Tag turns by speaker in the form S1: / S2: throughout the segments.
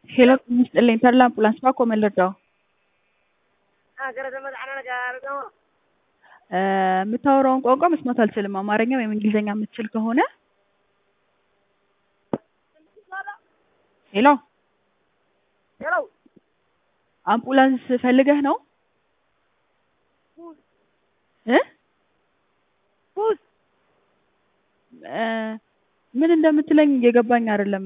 S1: ሄሎ ጤና ይስጥልኝ ተድላ አምቡላንስ ባኮ መለዳው የምታወራውን ቋንቋ መስማት አልችልም። አማርኛ ወይም እንግሊዝኛ የምትችል ከሆነ ሄሎ አምቡላንስ ፈልገህ ነው እ እ ምን እንደምትለኝ እየገባኝ አይደለም።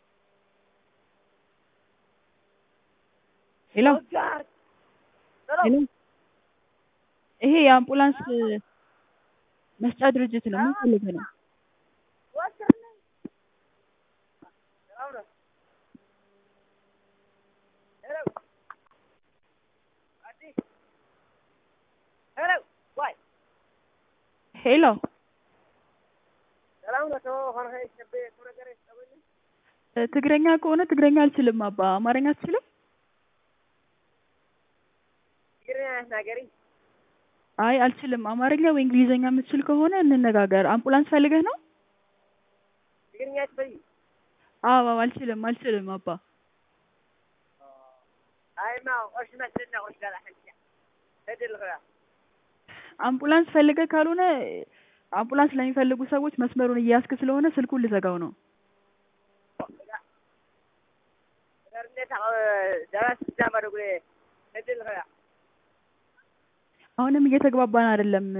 S1: ሄሎ ሄሎ ይሄ የአምቡላንስ መስጫ ድርጅት ነው። ምን ፈልገህ ነው? ሄሎ ትግረኛ ከሆነ ትግረኛ አልችልም አባ። አማርኛ አትችልም? አይ አልችልም። አማርኛ ወይ እንግሊዝኛ የምትችል ከሆነ እንነጋገር። አምቡላንስ ፈልገህ ነው? አዎ አልችልም አልችልም አባ። አምቡላንስ ፈልገህ ካልሆነ አምቡላንስ ለሚፈልጉ ሰዎች መስመሩን እየያዝክ ስለሆነ ስልኩን ልዘጋው ነው። አሁንም እየተግባባን አይደለም።